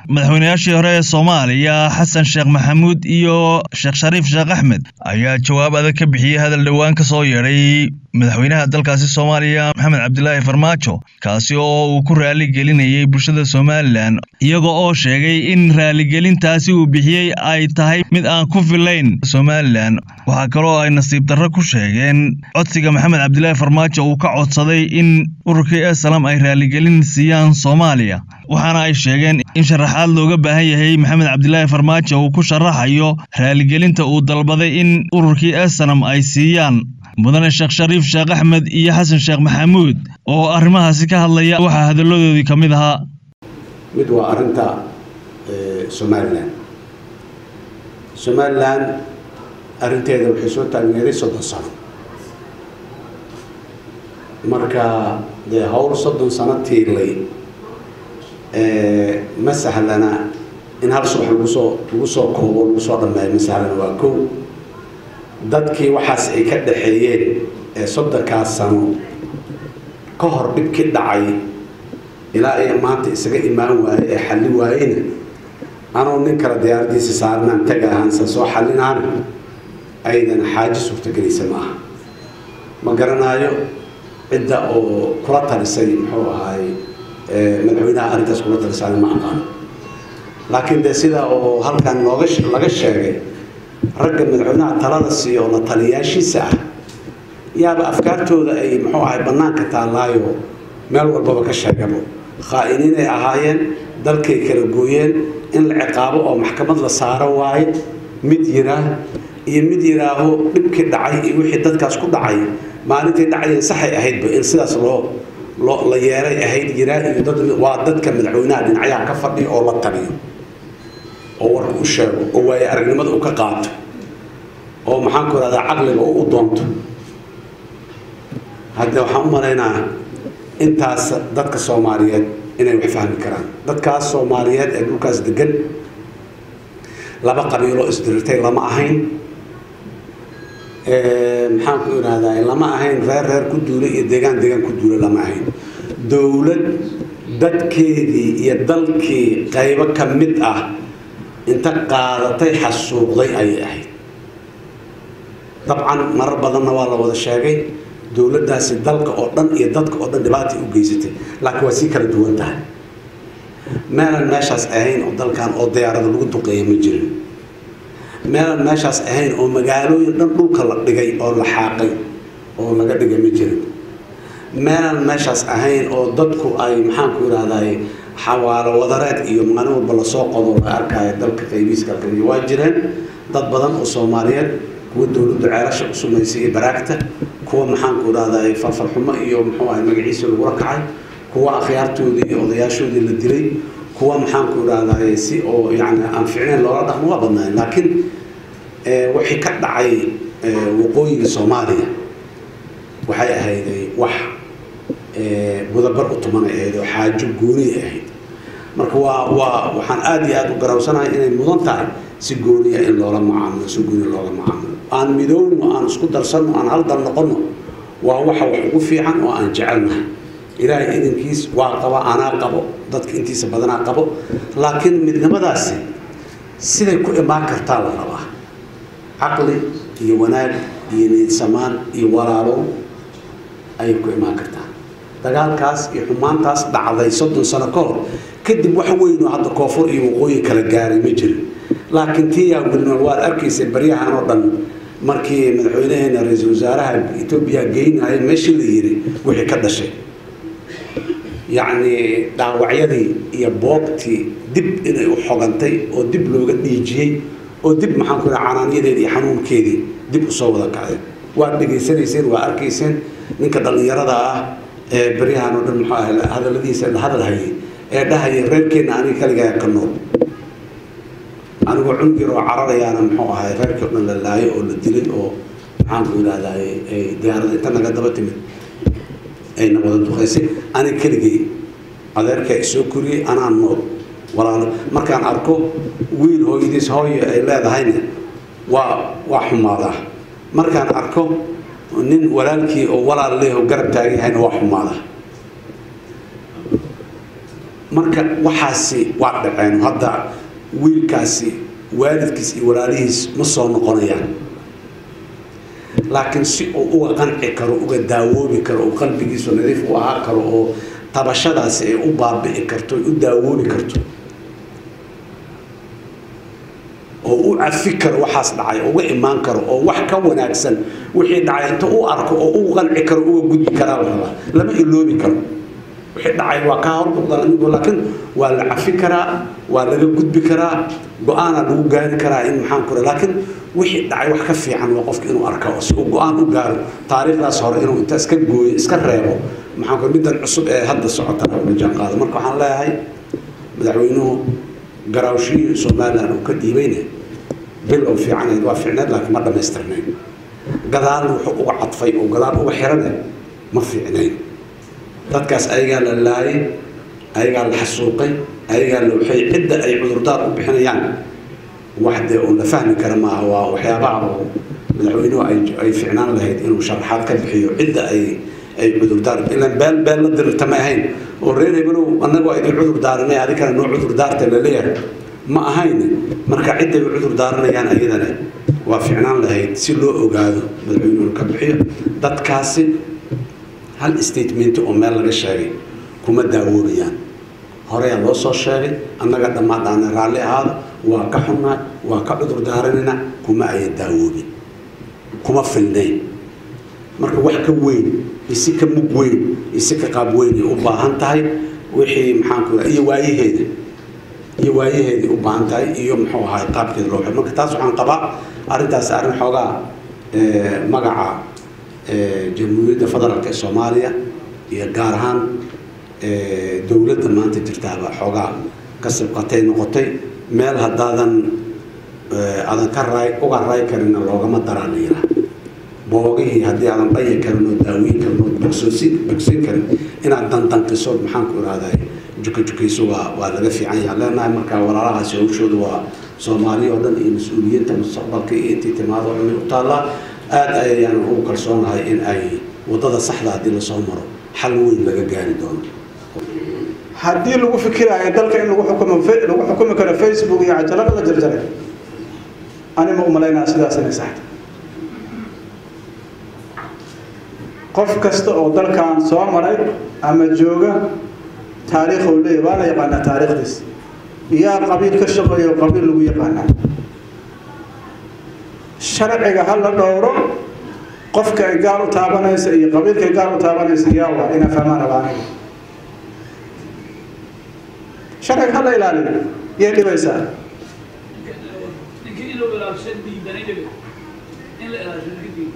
madaxweynayaashii hore ee soomaaliya xasan sheekh maxamuud iyo sheekh shariif sheekh axmed ayaa jawaab adag ka bixiyey hadal dhowaan ka soo yeedhay madaxweynaha dalkaasi soomaaliya maxamed cabdilaahi farmaajo kaasi oo uu ku raali gelinayay bulshada somalilan iyaga oo sheegay in raaligelintaasi uu bixiyey ay tahay mid aan ku filayn somalilan waxaa kaloo ay nasiib darro ku sheegeen codsiga maxamed cabdilaahi farmaajo uu ka codsaday in ururkii esalam ay raaligelin siiyaan soomaaliya waxaana ay sheegeen in sharaxaad looga baahan yahay maxamed cabdilaahi farmaajo uu ku sharaxayo raaligelinta uu dalbaday in ururkii esanam ay siiyaan mudane sheekh shariif sheekh axmed iyo xasan sheekh maxamuud oo arrimahaasi ka hadlaya waxaa hadalladoodii ka mid ahaa mid waa arrinta somalilan somalilan arrinteeda waxay soo taageeray soddon sano marka dee howl soddon sano tiilay ma sahlana in hal subax lagu soo lagu soo koobo lagu soo dhammeeyo ma sahlana waa kow dadkii waxaas ay ka dhaxeeyeen ee soddonkaas sano ka hor dhibkii dhacay ilaa ay maanta isaga imaan waaye ee xalli waayena anoo nin kale diyaaradiisa saarnaan tag ahaansa soo xallinaana aydan xaaji suurtagelaysa ma aha ma garanaayo cidda oo kula talisay muxuu ahaay madaxweynaha arrintaas kula talisay ma aqaano laakiin dee sida oo halkan nooga laga sheegay ragga madaxweynaha talada siiya oo la taliyaashiisa ah yaaba afkaartooda ay muxuu ahay bannaanka taallaayo meel walbaba ka sheegabo khaa'iniinay ahaayeen dalkay kala gooyeen in la ciqaabo oo maxkamad la saaro waaye mid yiraa iyo mid yiraaho dhibkii dhacay iyo wixii dadkaas ku dhacay maalintii dhacdeen saxay ahaydba in sidaas loo loo la yeelay ahayd yiraa iyo dad waa dadka madaxweynaha dhinacyaha ka fadhiya oo la taliyo oo warka u sheego oo waaye aragnimada uu ka qaato oo maxaanku irahdaa caqliga oo u doonto hadde waxaan u malaynaa intaas dadka soomaaliyeed inay wax fahmi karaan dadkaas soomaaliyeed ee dhulkaas degan laba qabiiloo isdirirtay lama ahayn maxaan ku irahdaa lama ahayn reer reer ku duula iyo deegaan deegaan ku duula lama ahayn dowlad dadkeedii iyo dalkii qaybo ka mid ah inta qaadatay xasuuqday ayay ahayd dabcan marar badanna waa la wada sheegay dowladdaasi dalka oo dhan iyo dadka oo dhan dhibaatay u geysatay laakiin waa sii kala duwan tahay meelan meeshaas ahayn oo dalkan oo diyaarada lagu duqeeya ma jirin meelan meeshaas ahayn oo magaalooyin dhan dhulka la dhigay oo la xaaqay oo laga dhigay ma jirin meelan meeshaas ahayn oo dadku ay maxaanku irahdaay xawaalo wadareed iyo maalin walba lasoo qodo la arkaayo dalka qaybiiska kamid waa jireen dad badan oo soomaaliyeed kuwa dowladdu ceelasha u sumaysay iyo baraagta kuwa maxaanku irahdaay farfarxumo iyo muxuu ahay magaciisa lagula kacay kuwa akhyaartoodii iyo odayaashoodii la dilay kuwa maxaanku irahdaay si oo yani aan ficnayn loola dhaqmo waa badnaayen laakiin wixii ka dhacay waqooyiga soomaaliya waxay ahayday wax mudabar u tumanay ahayd oo xaajo gooniya ahayd marka waa waa waxaan aada iyo aada u garawsanahay inay mudan tahay si gooniya in loola macaamilo si gooniya loola macaamilo aan midoowno aan isku darsanno aan haldal noqonno waa waxa wax ugu fiican oo aan jecelnahay ilaahay idinkiis waa qaba anaa qabo dadka intiisa badanaa qabo laakiin midnimadaasi siday ku imaan kartaa la rabaa caqli iyo wanaag iyo niidsamaan iyo walaalo ayay ku imaan kartaa dagaalkaas iyo xumaantaas dhacday soddon sano ka hor kadib wax weyn oo hadda koonfur iyo waqooyi kala gaaray ma jirin laakiin tii yaa wilnool waad arkaysa baryahan oo dhan markii madaxweynaheena ra-iisul wasaaraha etoobiya geynaya meeshii la yiri wixii ka dhashay yacni dhaawacyadii iyo boogtii dib inay u xogantay oo dib looga dhiijiyey oo dib maxaan ku iraha canaanyadeedii iyo xanuunkeedii dib usoo wada kacdeen waad dhegaysanayseen waa arkayseen ninka dhallinyarada ah ee baryahan oo dhan muxuu ahay hadalladiisa la hadal hayay ee dhahaya reerkeenna aniga kaligaa ka nool anigoo cunugir oo cararayaana muxuu ahay reerkii o dhan la laayo oo la dilay oo maxaan ku yidhahdaa diyaarada inta naga daba timid ayna wada duqaysay aniga keligay adeerkaa isoo koriyey anaa nool walaalo markaan arko wiil hooyadiis hooyo ay leedahayna waa waa xumaadaa markaan arko nin walaalkii oo walaal leeho garab taagan yahayna waa xumaadaa marka waxaasi waa dhaceen hadda wiilkaasi waalidkiis iyo walaalihiis ma soo noqonayaan laakiin si uu uga qanci karo uga daawoobi karo oo qalbigiisu nadiif u ahaa karo oo tabashadaasi ay u baabi'i karto ay u daawoobi karto oo u cafi karo waxaas dhacay oo uga imaan karo oo wax ka wanaagsan wixii dhacay inta u arko oo u qanci karo uga gudbi karaa la rabaa lama iloobi karo wixii dhacay waa kaa hormuqda laakiin waa la cafi karaa waa laga gudbi karaa go-aana lagu gaari karaa in maxaan ku laakiin wixii dhacay wax ka fiican waa qofka inuu arka oo si uu go-aan u gaaro taariikhdaas hore inuu inta iska gooyo iska reebo maxaan ku middan cusub ee hadda socota la jaan qaado marka waxaan leeyahay madaxweynuhu garaawshihii somaliland uu ka dhiibayne bil oo fiicanayd waa fiicneed laakiin ma dhammaystirnayn gadaal wuxuu uga cadfay oo gadaal uga xirane ma fiicnayn dadkaas ayagaa la laayay ayagaa la xasuuqay ayagaa la waxay cidda ay cudurdaar u bixinayaan wax dee uun la fahmi kara maaha waa waxyaabaha oo madaxweynuhu ay ay ficnaan lahayd inuu sharaxaad ka bixiyo cidda ay ay cudurdaar ilan beel beel la dirirta ma ahayn oo reer hebelow annagoo idin cudur daaranay adikana noo cudur daarta la leeyahay ma ahayn marka cidday cudur daaranayaan ayadana waa ficnaan lahayd si loo ogaado madaxweynuhu ka bixiyo dadkaasi hal statement oo meel laga sheegay kuma daawoobayaan horeyaa loo soo sheegay annaga dhammaadhaana raalli ahaada waa ka xunnaa waa ka cudur daaranayna kuma aya daawoobin kuma filnayn marka wax ka weyn isi ka mug weyn isi ka qaab weynay u baahan tahay wixii maxaanku iyo waayaheeda iyo waayaheeday u baahan tahay iyo muxuu ahaay qaabkeeda loo xiro marka taas waxaan qabaa arrintaasi arrin xoogaa magaca jamhuuriyadda federaalk ee soomaaliya iyo gaar ahaan dowladda maanta jirtaaba xoogaa ka sibqatay noqotay meel haddaadan aadan ka raay uga raay karinna loogama daraan yiraa boogihii haddii aadan dhaya karin oo daaweyn karin oo bogsoosin bogsin karin inaad dandanqiso maxaan ku ihahday juka jukayso waa waa laga fiican yahay leenahay marka walaalahaasi hawshooda waa soomaaliya oo dhan iyo mas-uuliyiinta mustaqbalka iyo intii timaado cumil u taallaa aada ayaan ugu kalsoonahay in ay waddada saxda haddii lasoo maro xal weyn laga gaari doono haddii lagu fikiraayo dalka in lagu xukumo lagu xukumi karo facebook iyo cajalada la jarjaray ani ma umalaynaa sidaas inay saxda qof kasta oo dalkan soo maray ama jooga taariikh uu leeyahy waa la yaqaanaa taariikhdiis yaa qabiil ka shaqeeyo qabiil lagu yaqaanaa sharciga ha la dhowro qofka ay gaar u taabanaysa iyo qabiilka ay gaar u taabanaysa yaa waa inaa fahmaan rabaa aniga sharciga ha la ilaaliyo yay dhibaysaa ninkii in loo ilaalishan diidanay dhibe in la ilaalishan ninka diidan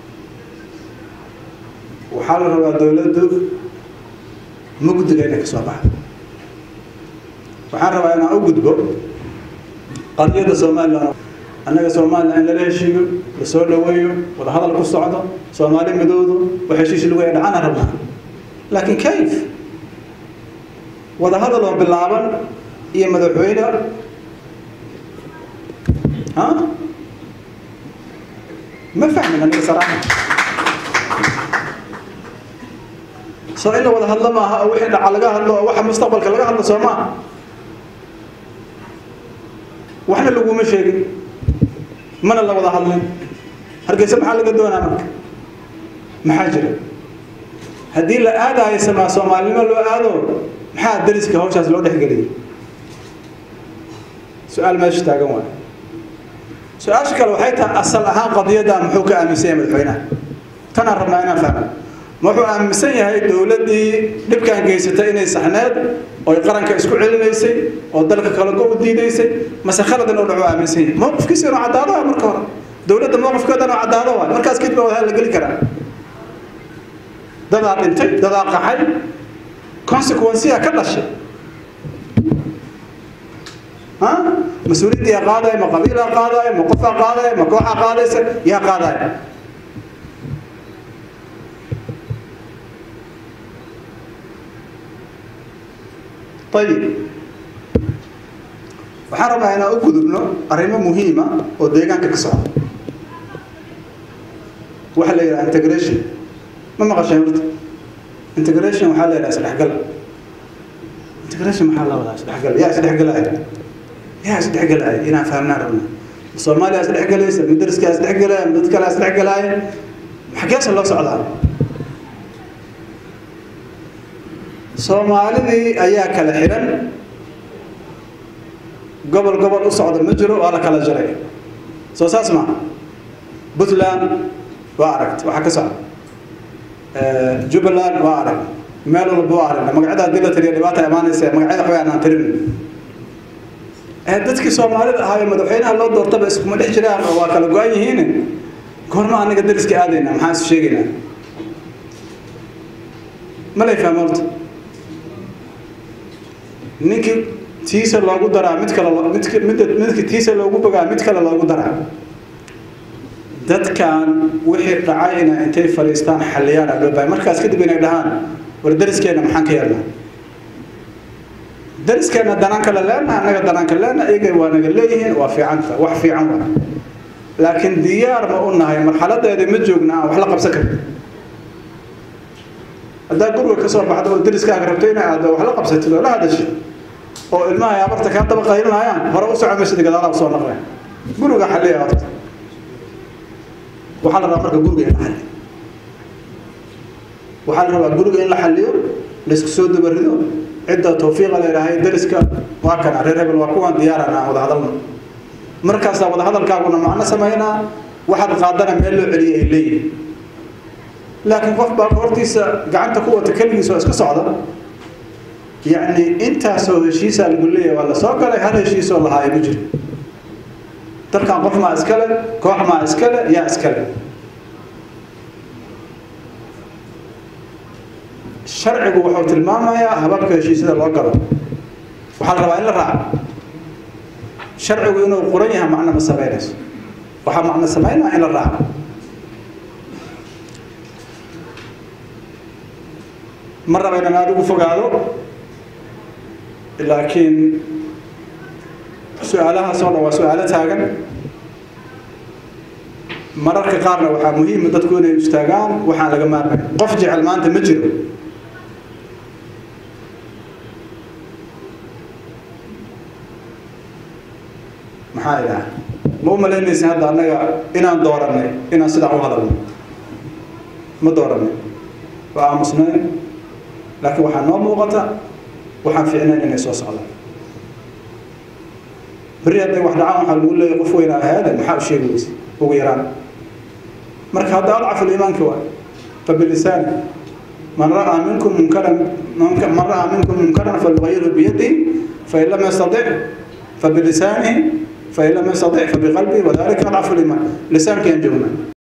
waxaa la rabaa dowladdu mugdiga inay ka soo baxdo waxaan rabaa inaan u gudbo qadiyadda somalilan annaga somalilan in lala heshiiyo la soo dhaweeyo wada hadal ku socdo soomaali midoodu wax heshiishi lagu yahay dhacana rabnaa laakiin kayf wada hadal oo bilaaban iyo madaxweyne ha ma fahmin aniga saraaxa soo in la wada hadlo maaha oo wixii dhaca laga hadlo oo waxa mustaqbalka laga hadlo soo maaha waxna laguma sheegin mana la wada hadlin hargeysa maxaa laga doonaa marka maxaa jira haddii la aadayo samaa soomaalinimo loo aado maxaa dariska hawshaas loo dhexgeliyay su-aal meesha taagan waay su-aasha kale waxay tahay asal ahaan qadiyadda muxuu ka aaminsan yahay madaxweynaha tanaan rabnaa inaan fahmo wuxuu aaminsan yahay dowladdii dhibkaan geysatay inay saxneed oy qaranka isku celinaysay oo dalka kale go u diidaysay mase khaladan oo dhacu aaminsan yahay mowqifkiisa inuu caddaado waa marka hore dowladda mowqifkeeda inuu caddaado waa markaas kadib baa wadaha la geli karaa dadaa dhintay dadaa qaxay consequenceya ka dhashay ha mas-uuliyadda yaa qaadaya ma qabiilaa qaadaya ma qofaa qaadaya ma kooxaa qaadaysa yaa qaadaya ayib waxaan rabnaa inaan u gudubno arrimo muhiima oo deegaanka ka socda waxaa la yidhaha integration ma maqasheen horta integration waxaa la yidhaha isdhexgal integration maxaa la wadaa isdhexgal yaa isdhexgalaya yaa isdhexgalaya inaan fahmnaan rabna soomaaliya isdhexgalaysa madariska isdhexgalaya dad kale isdhexgalaya xageesa loo socdaa soomaalidii ayaa kala xiran gobol gobol u socda ma jiro waa la kala jaray soo saas ma puntland waa aragt waxaa ka socda jubbaland waa arag meel walba waa aragna magacyada haddii la tiriya dhibaata imaanaysa magacyada waxbay aanaan tirin dadkii soomaalida ahaa madaxweynaha loo doortaba iskuma dhex jiraan oo waa kala go-an yihiin goorma anaga dariska aadayna maxaan is sheegaynaa malay fahma horta ninkii tiisa loogu daraa mid kale midk midda midka tiisa loogu bogaa mid kale loogu daraa dadkan wixii dhacay inay intay fadhiistaan xalliyaan aa loo bahay markaas kadib inay dhahaan war dariskeena maxaan ka yeelnaa dariskeena danaan kale leena annaga danaan kale leena iyaga waa naga leeyihiin waa fiicanta wax fiican waa laakiin diyaar ma u nahay marxaladeeda ma joogna aan wax la qabsan karin haddaa guriga ka soo baxdo oo dariskaaga rabto inay aado wax la qabsatid oo la hadashid oo ilmaha ay abarta kaa daba qaylinayaan hore u soco maysid gadaalaha usoo naqleen guriga xalliya horta waxaa la rabaa marka guriga in la xalliyo waxaa la rabaa guriga in la xalliyo laisku soo dabarido cidda tawfiiqa la idhaahay dariska waa kana reer hebel waa kuwan diyaarana aan wada hadalno markaasaa wada hadalkaaguna macno samaynaa waxaad qaadana meel loo celiya ay leeyihin laakiin qof baa hortiisa gacanta ku wata keligiisa oo iska socda yacni intaasoo heshiisaa lagu leeyahay waa la soo galay hal heshiisoo lahaayo ma jiro dalkan qof maa iskale koox maa iskale yaa iskale sharcigu wuxuu tilmaamayaa hababka heshiisyada loo galo waxaa la rabaa in la raaco sharcigu inuu qoran yahay macno ma samaynayso waxaa macno samaynaa in la raaco ma raba inaan aada ugu fogaado laakiin su-aalahaas oo dhan waa su-aalo taagan mararka qaarna waxaa muhiima dadku inay istaagaan waxaan laga maarmay qof jecel maanta ma jiro maxaa idhaha ma u malaynaysa hadda annaga inaan dooranay inaan sidaa u hadalno ma dooranay waa aamusnayn laakiin waxaa noo muuqata waxaan fiicnayn inay soo socdaan berri hadday wax dhacaan waxaa lagu leeyahay qof weynaa ahaade maxaa u sheegi weyse ugu yaraan marka hadda adcafu liimaanka waay fabilisaani man ra'aa minkum munkaran man ra'aa minkum munkaran falyughayyirhu biyadihi fain lam yastatic fabilisaanihi fain lam yastatic fabiqalbihi wadalika adcafu liimaan lisaankiyan joognaa